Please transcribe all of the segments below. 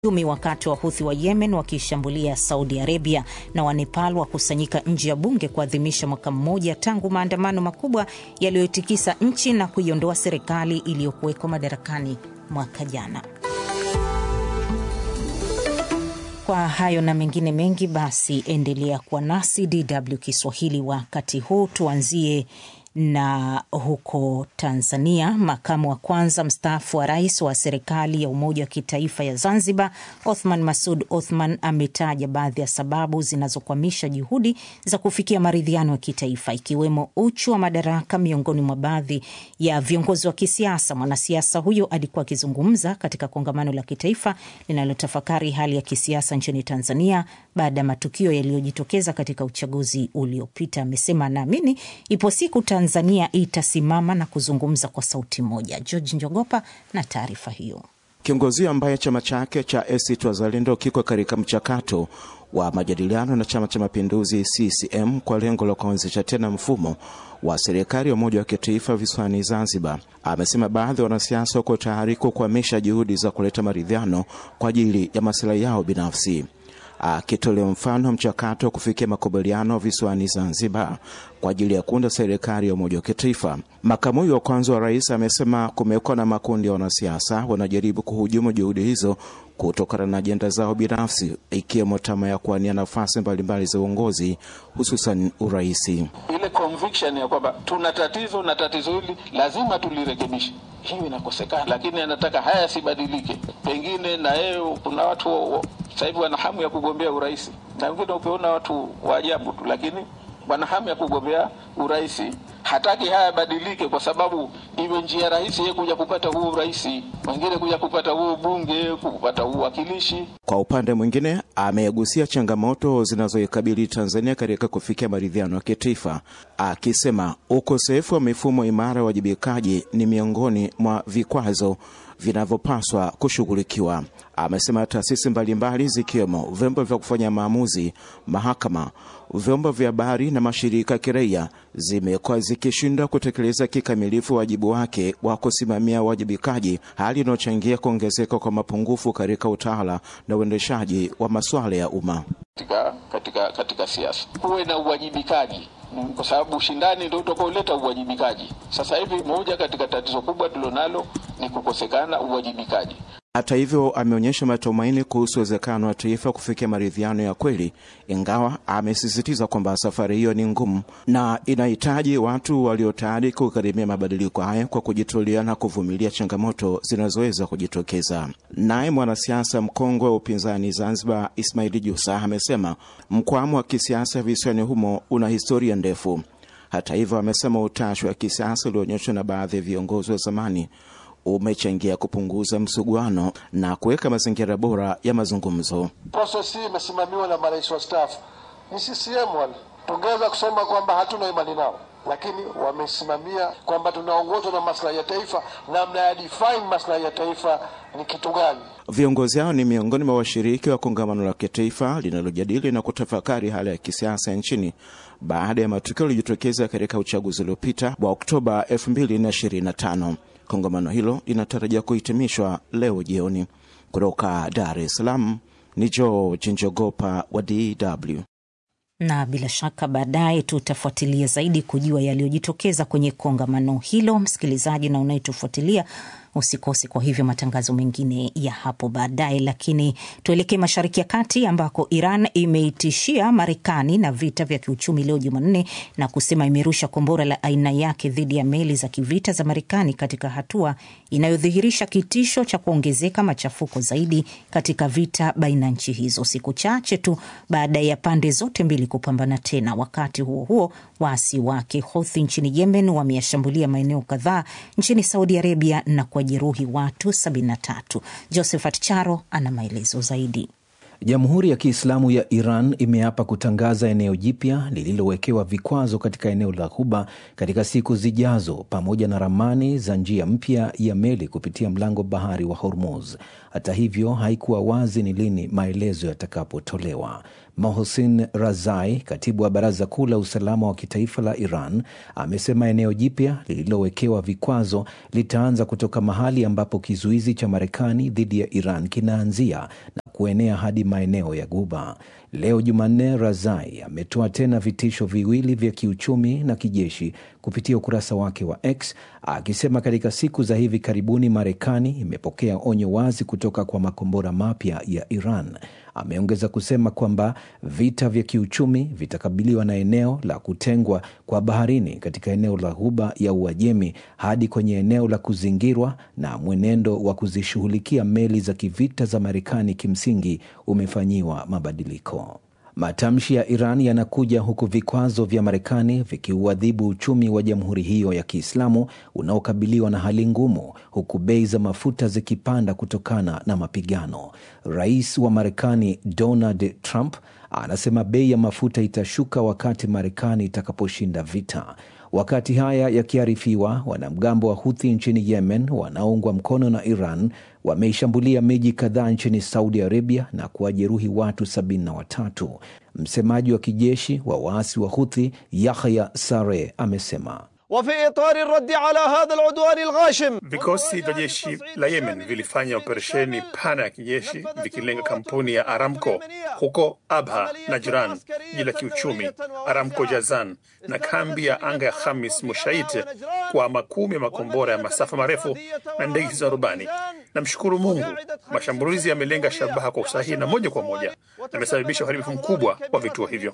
umi wakati wa Huthi wa Yemen wakishambulia Saudi Arabia na wa Nepal wakusanyika nje ya bunge kuadhimisha mwaka mmoja tangu maandamano makubwa yaliyotikisa nchi na kuiondoa serikali iliyokuwekwa madarakani mwaka jana. Kwa hayo na mengine mengi, basi endelea kuwa nasi DW Kiswahili. Wakati huu tuanzie na huko Tanzania, makamu wa kwanza mstaafu wa rais wa serikali ya umoja wa kitaifa ya Zanzibar, Othman Masud Othman, ametaja baadhi ya sababu zinazokwamisha juhudi za kufikia maridhiano ya kitaifa, ikiwemo uchu wa madaraka miongoni mwa baadhi ya viongozi wa kisiasa. Mwanasiasa huyo alikuwa akizungumza katika kongamano la kitaifa linalotafakari hali ya kisiasa nchini Tanzania baada ya matukio yaliyojitokeza katika uchaguzi uliopita. Amesema anaamini ipo siku Tanzania itasimama na kuzungumza kwa sauti moja. George Njogopa na taarifa hiyo. Kiongozi ambaye chama chake cha ACT Wazalendo kiko katika mchakato wa majadiliano na Chama cha Mapinduzi CCM kwa lengo la kuanzisha tena mfumo wa serikali ya umoja wa kitaifa visiwani Zanzibar, amesema baadhi ya wanasiasa wako tayari kukwamisha juhudi za kuleta maridhiano kwa ajili ya masilahi yao binafsi. Akitolea mfano mchakato wa kufikia makubaliano visiwani Zanzibar kwa ajili ya kuunda serikali ya umoja wa kitaifa, makamu huyo wa kwanza wa rais amesema kumekuwa na makundi ya wanasiasa wanajaribu kuhujumu juhudi hizo kutokana na ajenda zao binafsi, ikiwemo tamaa ya kuwania nafasi mbalimbali za uongozi, hususan uraisi. Ile conviction ya kwamba tuna tatizo na tatizo hili lazima tulirekebishe, hiyo inakosekana, lakini anataka haya yasibadilike. Pengine na yeye, kuna watu sasa hivi wana hamu ya kugombea urais, na wengine ukiona watu wa ajabu tu, lakini wana hamu ya kugombea urais. Hataki haya yabadilike, kwa sababu iwe njia rahisi yeye kuja kupata huu urais, wengine kuja kupata huu bunge, kupata huu wakilishi. Kwa upande mwingine, amegusia changamoto zinazoikabili Tanzania katika kufikia maridhiano ya kitaifa, akisema ukosefu wa mifumo imara ya uwajibikaji ni miongoni mwa vikwazo vinavyopaswa kushughulikiwa. Amesema taasisi mbalimbali zikiwemo vyombo vya kufanya maamuzi, mahakama, vyombo vya habari na mashirika ya kiraia zimekuwa zikishindwa kutekeleza kikamilifu wajibu wake wa kusimamia uwajibikaji, hali inayochangia kuongezeka kwa mapungufu katika utawala na uendeshaji wa masuala ya umma. Katika, katika, katika siasa kuwe na uwajibikaji kwa sababu ushindani ndio utakaoleta uwajibikaji. Sasa hivi moja katika tatizo kubwa tulilonalo ni kukosekana uwajibikaji. Hata hivyo, ameonyesha matumaini kuhusu uwezekano wa taifa kufikia maridhiano ya kweli, ingawa amesisitiza kwamba safari hiyo ni ngumu na inahitaji watu walio tayari kugharimia mabadiliko haya kwa kujitolea na kuvumilia changamoto zinazoweza kujitokeza. Naye mwanasiasa mkongwe wa upinzani Zanzibar, Ismaili Jusa, amesema mkwamo wa kisiasa visiwani humo una historia ndefu. Hata hivyo, amesema utashi wa kisiasa ulioonyeshwa na baadhi ya viongozi wa zamani umechangia kupunguza msuguano na kuweka mazingira bora ya mazungumzo. Proses hii imesimamiwa na marais wastaafu, ni CCM wale. Tungeweza kusema kwamba hatuna imani nao, lakini wamesimamia kwamba tunaongozwa na maslahi ya taifa, namna ya define maslahi ya taifa ni kitu gani. Viongozi hao ni miongoni mwa washiriki wa kongamano la kitaifa linalojadili na kutafakari hali ya kisiasa nchini baada ya matukio yaliyojitokeza katika uchaguzi uliopita wa Oktoba 2025. Kongamano hilo linatarajia kuhitimishwa leo jioni. Kutoka Dar es Salaam ni George Njogopa wa DW na bila shaka baadaye tutafuatilia zaidi kujua yaliyojitokeza kwenye kongamano hilo. Msikilizaji na unayetufuatilia usikose kwa hivyo matangazo mengine ya hapo baadaye. Lakini tuelekee Mashariki ya Kati ambako Iran imeitishia Marekani na vita vya kiuchumi leo Jumanne na kusema imerusha kombora la aina yake dhidi ya meli za kivita za Marekani katika hatua inayodhihirisha kitisho cha kuongezeka machafuko zaidi katika vita baina ya nchi hizo, siku chache tu baada ya pande zote mbili kupambana tena. Wakati huo huo, waasi wake Houthi nchini Yemen wameyashambulia maeneo kadhaa nchini Saudi Arabia na jeruhi watu 73. Josephat Charo ana maelezo zaidi. Jamhuri ya Kiislamu ya Iran imeapa kutangaza eneo jipya lililowekewa vikwazo katika eneo la Ghuba katika siku zijazo, pamoja na ramani za njia mpya ya meli kupitia mlango bahari wa Hormuz. Hata hivyo, haikuwa wazi ni lini maelezo yatakapotolewa. Mohsin Razai, katibu wa Baraza Kuu la Usalama wa Kitaifa la Iran, amesema eneo jipya lililowekewa vikwazo litaanza kutoka mahali ambapo kizuizi cha Marekani dhidi ya Iran kinaanzia na kuenea hadi maeneo ya Guba. Leo Jumanne, Razai ametoa tena vitisho viwili vya kiuchumi na kijeshi kupitia ukurasa wake wa X akisema katika siku za hivi karibuni Marekani imepokea onyo wazi kutoka kwa makombora mapya ya Iran. Ameongeza kusema kwamba vita vya kiuchumi vitakabiliwa na eneo la kutengwa kwa baharini katika eneo la Ghuba ya Uajemi hadi kwenye eneo la kuzingirwa, na mwenendo wa kuzishughulikia meli za kivita za Marekani kimsingi umefanyiwa mabadiliko. Matamshi ya Iran yanakuja huku vikwazo vya Marekani vikiuadhibu uchumi wa jamhuri hiyo ya Kiislamu unaokabiliwa na hali ngumu, huku bei za mafuta zikipanda kutokana na mapigano. Rais wa Marekani Donald Trump anasema bei ya mafuta itashuka wakati Marekani itakaposhinda vita. Wakati haya yakiarifiwa, wanamgambo wa Huthi nchini Yemen wanaoungwa mkono na Iran wameishambulia miji kadhaa nchini Saudi Arabia na kuwajeruhi watu sabini na watatu. Msemaji wa kijeshi wa waasi wa Huthi Yahya Sare amesema Vikosi vya jeshi la Yemen vilifanya operesheni pana ya kijeshi vikilenga kampuni ya Aramco huko Abha na Jiran, jiji la kiuchumi Aramco Jazan na kambi ya anga ya Khamis Mushait kwa makumi ya makombora ya masafa marefu na ndege zisizo na rubani. Namshukuru Mungu, mashambulizi yamelenga shabaha kwa usahihi na moja kwa moja, yamesababisha uharibifu mkubwa wa vituo hivyo.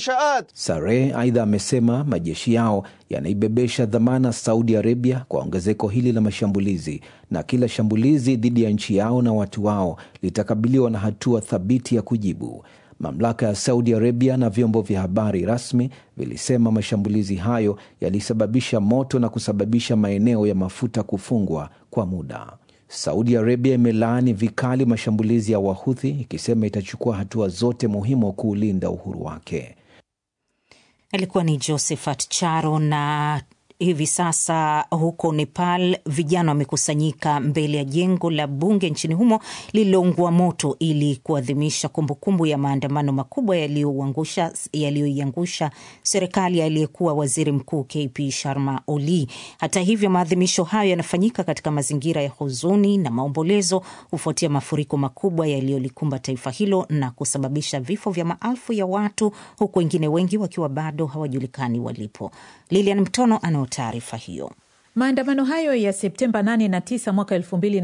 Sare aidha amesema majeshi yao yanaibebesha dhamana Saudi Arabia kwa ongezeko hili la mashambulizi, na kila shambulizi dhidi ya nchi yao na watu wao litakabiliwa na hatua thabiti ya kujibu. Mamlaka ya Saudi Arabia na vyombo vya habari rasmi vilisema mashambulizi hayo yalisababisha moto na kusababisha maeneo ya mafuta kufungwa kwa muda. Saudi Arabia imelaani vikali mashambulizi ya Wahuthi ikisema itachukua hatua zote muhimu kuulinda uhuru wake. Alikuwa ni Josephat Charo. Na hivi sasa huko Nepal, vijana wamekusanyika mbele ya jengo la bunge nchini humo lililoungua moto ili kuadhimisha kumbukumbu ya maandamano makubwa yaliyoiangusha serikali aliyekuwa waziri mkuu KP Sharma Oli. Hata hivyo, maadhimisho hayo yanafanyika katika mazingira ya huzuni na maombolezo kufuatia mafuriko makubwa yaliyolikumba taifa hilo na kusababisha vifo vya maelfu ya watu, huku wengine wengi wakiwa bado hawajulikani walipo. Lilian Mtono anao taarifa hiyo. Maandamano hayo ya Septemba 8 na 9 mwaka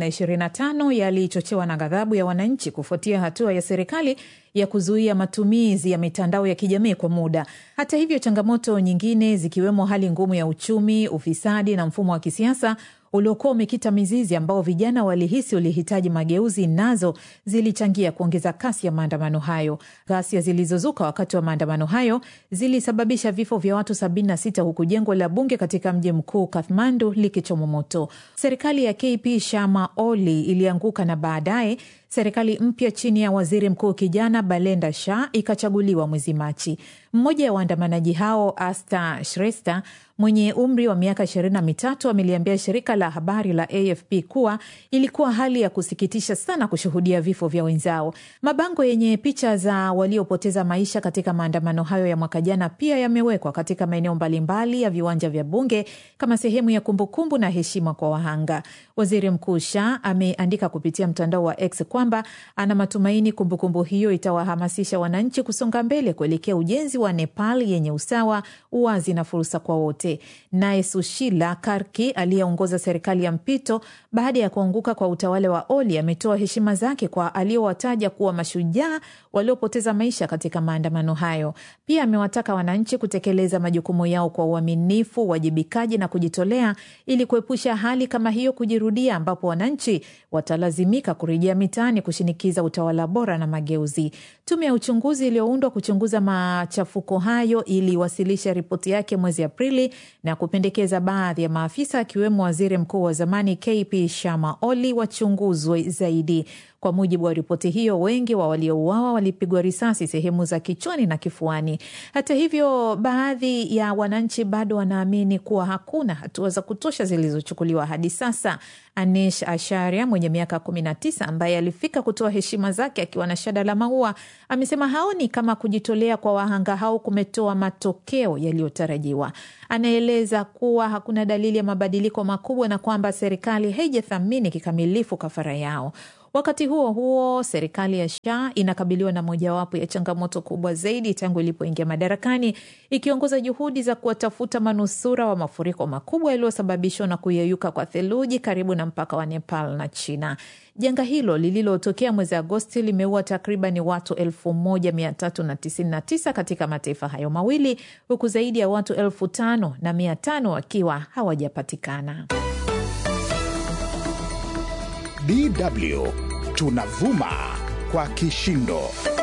2025 yalichochewa na ghadhabu ya wananchi kufuatia hatua ya serikali ya kuzuia matumizi ya mitandao ya kijamii kwa muda. Hata hivyo, changamoto nyingine zikiwemo hali ngumu ya uchumi, ufisadi na mfumo wa kisiasa uliokuwa umekita mizizi ambao vijana walihisi ulihitaji mageuzi, nazo zilichangia kuongeza kasi ya maandamano hayo. Ghasia zilizozuka wakati wa maandamano hayo zilisababisha vifo vya watu 76 huku jengo la bunge katika mji mkuu Kathmandu likichomwa moto. Serikali ya KP Sharma Oli ilianguka na baadaye serikali mpya chini ya waziri mkuu kijana Balenda Shah ikachaguliwa mwezi Machi. Mmoja wa waandamanaji hao Asta Shrestha mwenye umri wa miaka ishirini na mitatu ameliambia shirika la habari la AFP kuwa ilikuwa hali ya kusikitisha sana kushuhudia vifo vya wenzao. Mabango yenye picha za waliopoteza maisha katika maandamano hayo ya mwaka jana pia yamewekwa katika maeneo mbalimbali ya viwanja vya bunge kama sehemu ya kumbukumbu na heshima kwa wahanga. Waziri Mkuu Shah ameandika kupitia mtandao wa X kwamba ana matumaini kumbukumbu hiyo itawahamasisha wananchi kusonga mbele kuelekea ujenzi wa Nepal yenye usawa, uwazi na fursa kwa wote. Naye Sushila Karki aliyeongoza serikali ya mpito baada ya kuanguka kwa utawala wa Oli ametoa heshima zake kwa aliowataja kuwa mashujaa waliopoteza maisha katika maandamano hayo. Pia amewataka wananchi kutekeleza majukumu yao kwa uaminifu, uwajibikaji na kujitolea ili kuepusha hali kama hiyo kujirudia, ambapo wananchi watalazimika kurejea mitaani kushinikiza utawala bora na mageuzi. Tume ya uchunguzi iliyoundwa kuchunguza machafuko hayo iliwasilisha ripoti yake mwezi Aprili na kupendekeza baadhi ya maafisa akiwemo waziri mkuu wa zamani KP Sharma Oli wachunguzwe zaidi. Kwa mujibu wa ripoti hiyo, wengi wa waliouawa walipigwa risasi sehemu za kichwani na kifuani. Hata hivyo, baadhi ya wananchi bado wanaamini kuwa hakuna hatua za kutosha zilizochukuliwa hadi sasa. Anish Asharia mwenye miaka 19 ambaye alifika kutoa heshima zake akiwa na shada la maua amesema haoni kama kujitolea kwa wahanga hao kumetoa matokeo yaliyotarajiwa. Anaeleza kuwa hakuna dalili ya mabadiliko makubwa na kwamba serikali haijathamini kikamilifu kafara yao. Wakati huo huo, serikali ya Shah inakabiliwa na mojawapo ya changamoto kubwa zaidi tangu ilipoingia madarakani, ikiongoza juhudi za kuwatafuta manusura wa mafuriko makubwa yaliyosababishwa na kuyeyuka kwa theluji karibu na mpaka wa Nepal na China. Janga hilo lililotokea mwezi Agosti limeua takriban watu 1399 katika mataifa hayo mawili huku zaidi ya watu elfu tano na mia tano wakiwa hawajapatikana. DW tunavuma kwa kishindo.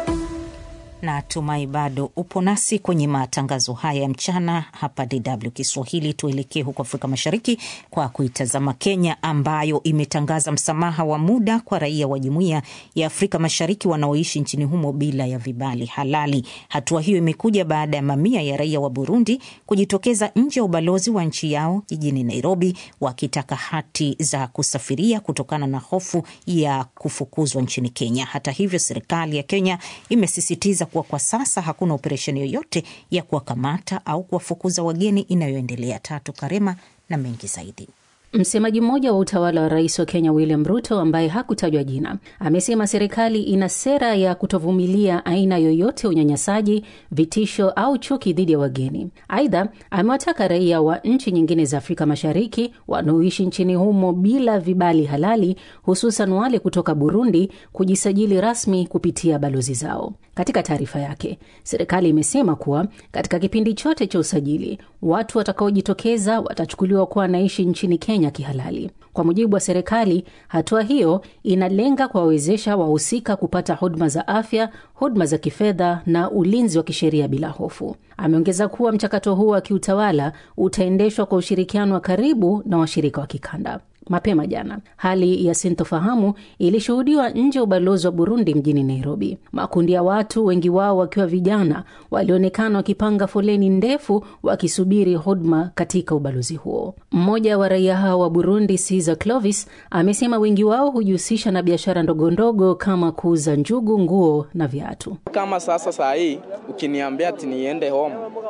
Natumai bado upo nasi kwenye matangazo haya ya mchana hapa DW Kiswahili. Tuelekee huko Afrika Mashariki kwa kuitazama Kenya, ambayo imetangaza msamaha wa muda kwa raia wa Jumuiya ya Afrika Mashariki wanaoishi nchini humo bila ya vibali halali. Hatua hiyo imekuja baada ya mamia ya raia wa Burundi kujitokeza nje ya ubalozi wa nchi yao jijini Nairobi, wakitaka hati za kusafiria kutokana na hofu ya kufukuzwa nchini Kenya. Hata hivyo, serikali ya Kenya imesisitiza kuwa kwa sasa hakuna operesheni yoyote ya kuwakamata au kuwafukuza wageni inayoendelea. Tatu Karema na mengi zaidi. Msemaji mmoja wa utawala wa rais wa Kenya William Ruto, ambaye hakutajwa jina, amesema serikali ina sera ya kutovumilia aina yoyote ya unyanyasaji, vitisho au chuki dhidi ya wageni. Aidha, amewataka raia wa nchi nyingine za Afrika Mashariki wanaoishi nchini humo bila vibali halali, hususan wale kutoka Burundi, kujisajili rasmi kupitia balozi zao. Katika taarifa yake, serikali imesema kuwa katika kipindi chote cha usajili, watu watakaojitokeza watachukuliwa kuwa wanaishi nchini Kenya kihalali. Kwa mujibu wa serikali, hatua hiyo inalenga kuwawezesha wahusika kupata huduma za afya, huduma za kifedha na ulinzi wa kisheria bila hofu. Ameongeza kuwa mchakato huo wa kiutawala utaendeshwa kwa ushirikiano wa karibu na washirika wa kikanda. Mapema jana hali ya sintofahamu ilishuhudiwa nje ya ubalozi wa Burundi mjini Nairobi. Makundi ya watu, wengi wao wakiwa vijana, walionekana wakipanga foleni ndefu wakisubiri huduma katika ubalozi huo. Mmoja wa raia hao wa Burundi, Caesar Clovis, amesema wengi wao hujihusisha na biashara ndogondogo kama kuuza njugu, nguo na viatu. Kama sasa saa hii ukiniambia ati niende home,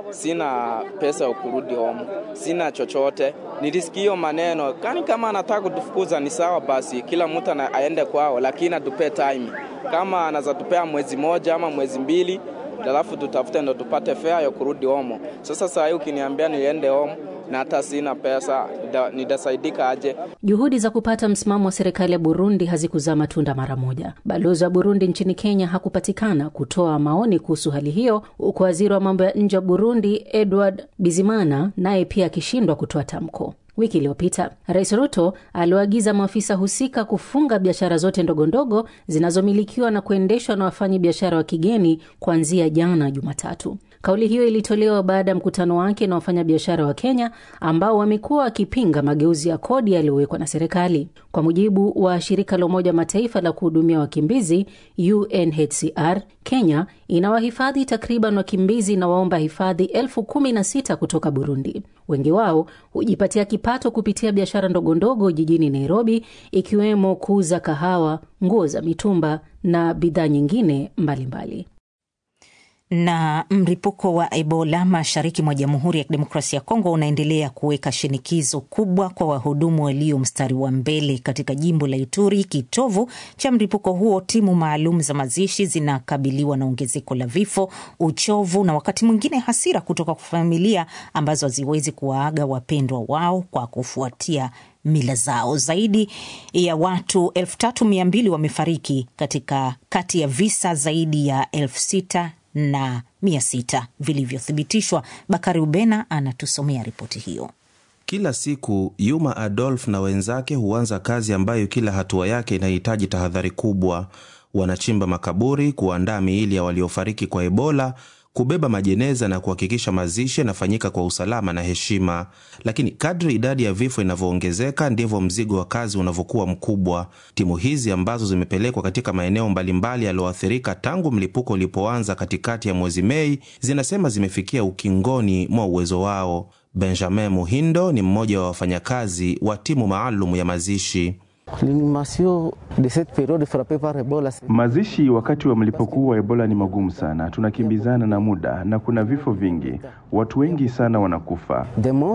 sina pesa ya kurudi home, sina chochote. Nilisikia hiyo maneno kani kama anataka kutufukuza ni sawa, basi kila mtu aende kwao, lakini atupe time. Kama anaweza tupea mwezi moja ama mwezi mbili, alafu tutafute ndo tupate fare ya kurudi home. Sasa saa hii ukiniambia niende home na hata sina pesa, nitasaidika aje? Juhudi za kupata msimamo wa serikali ya Burundi hazikuzaa matunda mara moja. Balozi wa Burundi nchini Kenya hakupatikana kutoa maoni kuhusu hali hiyo, huku waziri wa mambo ya nje wa Burundi Edward Bizimana naye pia akishindwa kutoa tamko. Wiki iliyopita Rais Ruto aliwaagiza maafisa husika kufunga biashara zote ndogondogo zinazomilikiwa na kuendeshwa na wafanyi biashara wa kigeni kuanzia jana Jumatatu. Kauli hiyo ilitolewa baada ya mkutano wake na wafanyabiashara wa Kenya ambao wamekuwa wakipinga mageuzi ya kodi yaliyowekwa na serikali. Kwa mujibu wa shirika la Umoja wa Mataifa la kuhudumia wakimbizi UNHCR, Kenya inawahifadhi takriban wakimbizi na waomba hifadhi elfu kumi na sita kutoka Burundi. Wengi wao hujipatia kipato kupitia biashara ndogondogo jijini Nairobi, ikiwemo kuuza kahawa, nguo za mitumba na bidhaa nyingine mbalimbali mbali. Na mlipuko wa Ebola mashariki mwa Jamhuri ya Kidemokrasia ya Kongo unaendelea kuweka shinikizo kubwa kwa wahudumu walio mstari wa mbele katika jimbo la Ituri, kitovu cha mlipuko huo. Timu maalum za mazishi zinakabiliwa na ongezeko la vifo, uchovu na wakati mwingine hasira kutoka kwa familia ambazo haziwezi kuwaaga wapendwa wao kwa kufuatia mila zao. Zaidi ya watu elfu tatu mia mbili wamefariki katika kati ya visa zaidi ya elfu sita na mia sita vilivyothibitishwa. Bakari Ubena anatusomea ripoti hiyo. Kila siku Yuma Adolf na wenzake huanza kazi ambayo kila hatua yake inahitaji tahadhari kubwa. Wanachimba makaburi, kuandaa miili ya waliofariki kwa Ebola, kubeba majeneza na kuhakikisha mazishi yanafanyika kwa usalama na heshima. Lakini kadri idadi ya vifo inavyoongezeka ndivyo mzigo wa kazi unavyokuwa mkubwa. Timu hizi ambazo zimepelekwa katika maeneo mbalimbali yaliyoathirika tangu mlipuko ulipoanza katikati ya mwezi Mei zinasema zimefikia ukingoni mwa uwezo wao. Benjamin Muhindo ni mmoja wa wafanyakazi wa timu maalum ya mazishi. Mazishi wakati wa mlipuko wa Ebola ni magumu sana, tunakimbizana na muda na kuna vifo vingi, watu wengi sana wanakufa.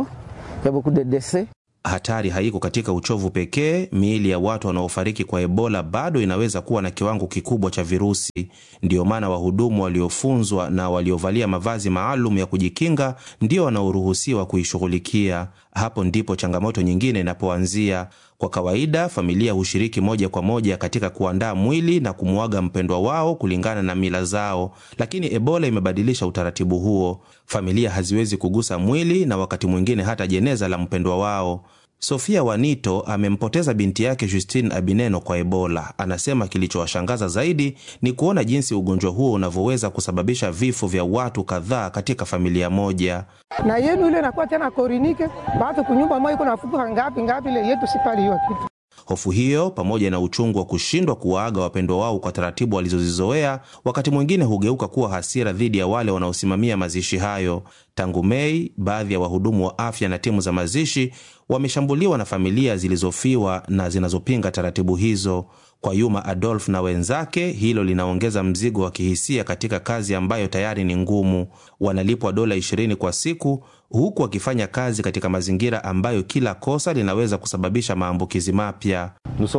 Hatari haiko katika uchovu pekee. Miili ya watu wanaofariki kwa Ebola bado inaweza kuwa na kiwango kikubwa cha virusi. Ndiyo maana wahudumu waliofunzwa na waliovalia mavazi maalum ya kujikinga ndio wanaoruhusiwa kuishughulikia. Hapo ndipo changamoto nyingine inapoanzia. Kwa kawaida, familia hushiriki moja kwa moja katika kuandaa mwili na kumwaga mpendwa wao kulingana na mila zao, lakini Ebola imebadilisha utaratibu huo. Familia haziwezi kugusa mwili na wakati mwingine hata jeneza la mpendwa wao. Sofia Wanito amempoteza binti yake Justine Abineno kwa Ebola. Anasema kilichowashangaza zaidi ni kuona jinsi ugonjwa huo unavyoweza kusababisha vifo vya watu kadhaa katika familia moja. na yenu ile nakuwa tena korinike batu kunyumba moja iko nafuka ngapi ngapi, ile yetu sipali hiyo kitu. Hofu hiyo pamoja na uchungu wa kushindwa kuwaaga wapendwa wao kwa taratibu walizozizoea, wakati mwingine hugeuka kuwa hasira dhidi ya wale wanaosimamia mazishi hayo. Tangu Mei, baadhi ya wahudumu wa afya na timu za mazishi wameshambuliwa na familia zilizofiwa na zinazopinga taratibu hizo. Kwa Yuma Adolf na wenzake, hilo linaongeza mzigo wa kihisia katika kazi ambayo tayari ni ngumu. Wanalipwa dola 20 kwa siku huku wakifanya kazi katika mazingira ambayo kila kosa linaweza kusababisha maambukizi mapya.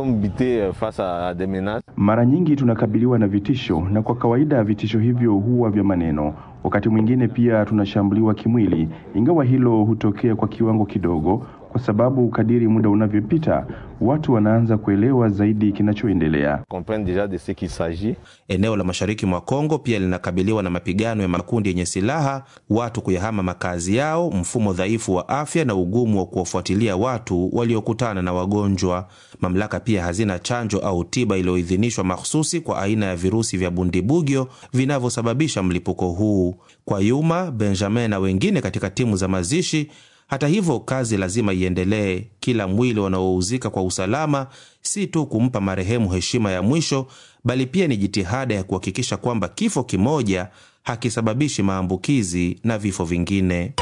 Mara nyingi tunakabiliwa na vitisho, na kwa kawaida vitisho hivyo huwa vya maneno. Wakati mwingine pia tunashambuliwa kimwili, ingawa hilo hutokea kwa kiwango kidogo, kwa sababu kadiri muda unavyopita watu wanaanza kuelewa zaidi kinachoendelea. Eneo la mashariki mwa Kongo pia linakabiliwa na mapigano ya makundi yenye silaha, watu kuyahama makazi yao, mfumo dhaifu wa afya na ugumu wa kuwafuatilia watu waliokutana na wagonjwa. Mamlaka pia hazina chanjo au tiba iliyoidhinishwa mahsusi kwa aina ya virusi vya bundibugyo vinavyosababisha mlipuko huu. Kwa Yuma, Benjamin na wengine katika timu za mazishi hata hivyo, kazi lazima iendelee. Kila mwili wanaouzika kwa usalama si tu kumpa marehemu heshima ya mwisho, bali pia ni jitihada ya kuhakikisha kwamba kifo kimoja hakisababishi maambukizi na vifo vingine.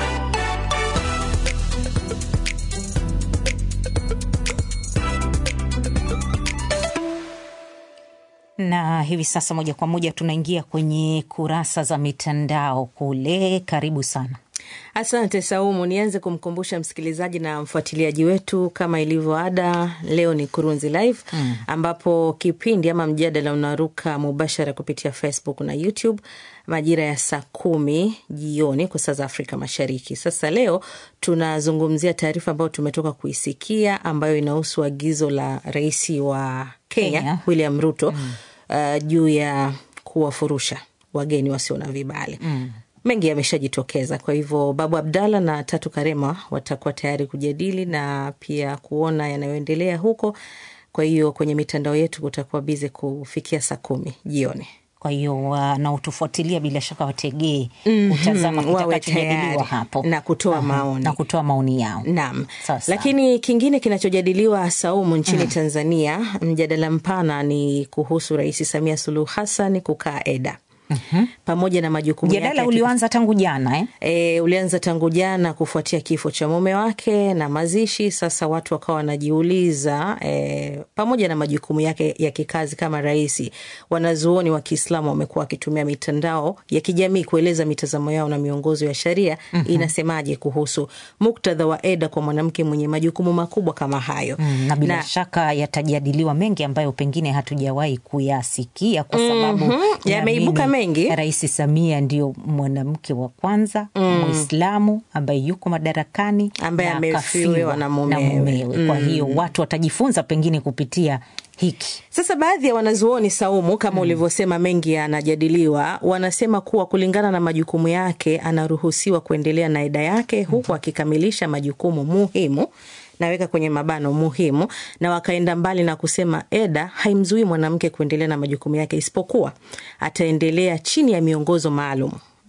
na hivi sasa moja kwa moja tunaingia kwenye kurasa za mitandao kule. Karibu sana. Asante Saumu. Nianze kumkumbusha msikilizaji na mfuatiliaji wetu, kama ilivyo ada, leo ni Kurunzi Live mm, ambapo kipindi ama mjadala unaruka mubashara kupitia Facebook na YouTube majira ya saa kumi jioni kwa saa za Afrika Mashariki. Sasa leo tunazungumzia taarifa ambayo tumetoka kuisikia ambayo inahusu agizo la rais wa Kenya, Kenya, William Ruto mm, uh, juu ya kuwafurusha wageni wasio na vibali mm mengi yameshajitokeza. Kwa hivyo Babu Abdalla na Tatu Karema watakuwa tayari kujadili na pia kuona yanayoendelea huko. Kwa hiyo kwenye mitandao yetu kutakuwa bize kufikia saa kumi jioni. Kwa hiyo wanaotufuatilia bila shaka wategee kutazama kitakachojadiliwa hapo na kutoa Aha, maoni na kutoa maoni yao. Naam, Sasa. lakini kingine kinachojadiliwa Saumu nchini Tanzania, mjadala mpana ni kuhusu Rais Samia Suluhu Hassan kukaa EDA pamoja na majukumu Mjadala yake ulioanza tangu jana eh? E, ulianza tangu jana kufuatia kifo cha mume wake na mazishi. Sasa watu wakawa wanajiuliza e, pamoja na majukumu yake ya kikazi kama rais, wanazuoni wa Kiislamu wamekuwa wakitumia mitandao ya kijamii kueleza mitazamo yao na miongozo ya sharia Mhm. inasemaje kuhusu muktadha wa eda kwa mwanamke mwenye majukumu makubwa kama hayo Mm, na bila Na- shaka yatajadiliwa mengi ambayo pengine hatujawahi kuyasikia kwa sababu Mhm, yameibuka naamini mengi. Rais Samia ndio mwanamke wa kwanza Mm. Mwislamu ambaye yuko madarakani Ambaye na amefiwa akafiwa na mumewe. Kwa Mm. hiyo watu watajifunza pengine kupitia hiki. Sasa baadhi ya wanazuoni Saumu, kama ulivyosema, mengi yanajadiliwa. Wanasema kuwa kulingana na majukumu yake anaruhusiwa kuendelea na eda yake huku akikamilisha majukumu muhimu naweka kwenye mabano muhimu, na wakaenda mbali na kusema eda haimzuii mwanamke kuendelea na majukumu yake, isipokuwa ataendelea chini ya miongozo maalum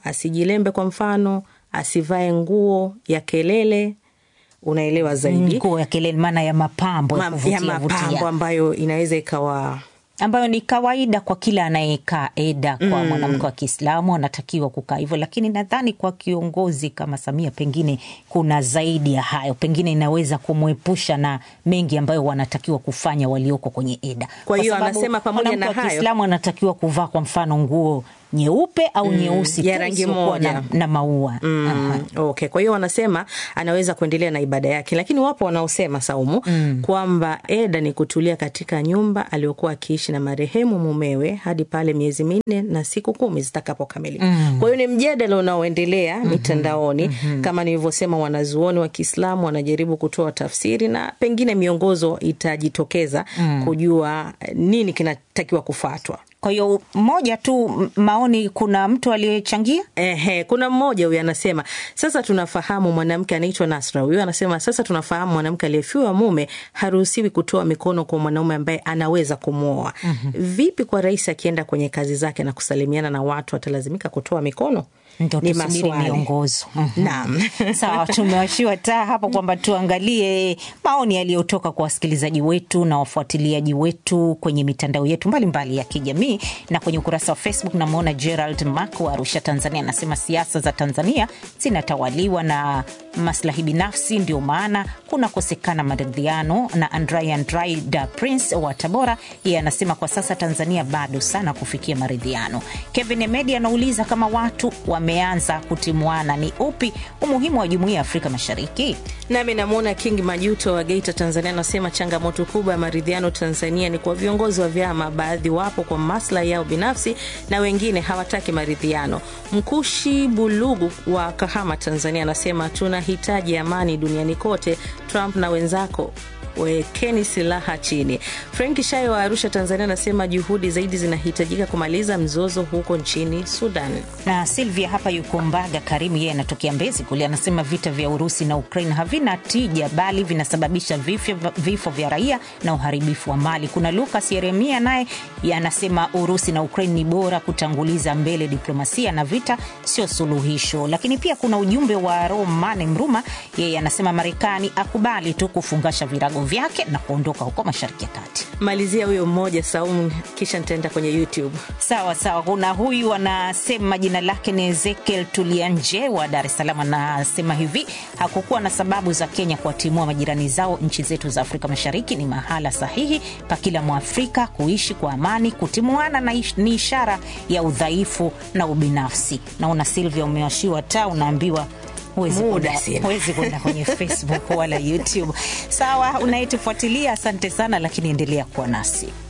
asijilembe kwa mfano, asivae nguo ya kelele, unaelewa zaidi, nguo ya kelele, maana ya mapambo ya Ma- kuvutia ya mapambo vutia. ambayo inaweza ikawa ambayo ni kawaida kwa kila anayekaa eda kwa Mm. mwanamke wa Kiislamu anatakiwa kukaa hivyo, lakini nadhani kwa kiongozi kama Samia pengine kuna zaidi ya hayo, pengine inaweza kumwepusha na mengi ambayo wanatakiwa kufanya walioko kwenye eda. Kwa hiyo sababu anasema pamoja mwanamke na wa hayo- Kiislamu anatakiwa kuvaa kwa mfano nguo nyeupe au Mm, nyeusi ya tu rangi isiyokuwa moja. na, na maua Mm, okay. Kwa hiyo wanasema anaweza kuendelea na ibada yake, lakini wapo wanaosema Saumu kwamba eda ni kutulia katika nyumba aliyokuwa akiishi na marehemu mumewe hadi pale miezi minne na siku kumi zitakapokamilika. Mm. Kwa hiyo ni mjadala unaoendelea mitandaoni. Kama nilivyosema, wanazuoni wa Kiislamu wanajaribu kutoa tafsiri na pengine miongozo itajitokeza Mm. kujua eh, nini kinatakiwa kufuatwa. Kwa hiyo moja tu m- maoni, kuna mtu aliyechangia Ehe, kuna mmoja huyu anasema sasa tunafahamu mwanamke anaitwa Nasra. Huyu anasema sasa tunafahamu mwanamke aliyefiwa mume haruhusiwi kutoa mikono kwa mwanaume ambaye anaweza kumwoa. Vipi kwa rais akienda kwenye kazi zake na kusalimiana na watu atalazimika kutoa mikono? Ndo Ni tusubiri maswali. miongozo. Mhm. Naam. Sawa, tumewashiwa taa hapo kwamba tuangalie maoni yaliyotoka kwa wasikilizaji wetu na wafuatiliaji wetu kwenye mitandao yetu mbalimbali mbali ya kijamii na kwenye ukurasa wa Facebook. Namwona Gerald Mak wa Arusha, Tanzania, anasema siasa za Tanzania zinatawaliwa na maslahi binafsi, ndio maana kunakosekana maridhiano. Na Andrai Andrai da Prince wa Tabora, yeye anasema kwa sasa Tanzania bado sana kufikia maridhiano. Kevin Emedi anauliza kama watu wameanza kutimuana, ni upi umuhimu wa jumuiya ya Afrika Mashariki? Nami namwona King Majuto wa Geita, Tanzania, anasema changamoto kubwa ya maridhiano Tanzania ni kwa viongozi wa vyama, baadhi wapo kwa maslahi yao binafsi na wengine hawataki maridhiano. Mkushi Bulugu wa Kahama, Tanzania, anasema tunahitaji amani duniani kote. Trump na wenzako wekeni silaha chini. Frank Shayo wa Arusha, Tanzania, anasema juhudi zaidi zinahitajika kumaliza mzozo huko nchini Sudan. na Silvia hapa yuko Mbaga Karimu, yeye anatokea Mbezi kule, anasema vita vya Urusi na Ukraine havina tija, bali vinasababisha vifo, vifo vya raia na uharibifu wa mali. Kuna Lucas Yeremia naye yeye anasema Urusi na Ukraine ni bora kutanguliza mbele diplomasia na vita sio suluhisho. Lakini pia kuna ujumbe wa Romane Mruma, yeye anasema Marekani akubali tu kufungasha virago vyake na kuondoka huko Mashariki ya Kati. Malizia huyo mmoja Saumu, kisha nitaenda kwenye YouTube. Sawa sawa, kuna huyu anasema jina lake ni Ezekiel Tulianje wa Dar es Salaam, anasema hivi: hakukuwa na sababu za Kenya kuwatimua majirani zao. Nchi zetu za Afrika Mashariki ni mahala sahihi pa kila Mwafrika kuishi kwa amani. Kutimuana na ish, ni ishara ya udhaifu na ubinafsi. Naona Silvia umewashiwa taa, unaambiwa huwezi Muda kwenda- sina. huwezi kwenda kwenye Facebook wala YouTube. Sawa, unayetufuatilia asante sana, lakini endelea kuwa nasi.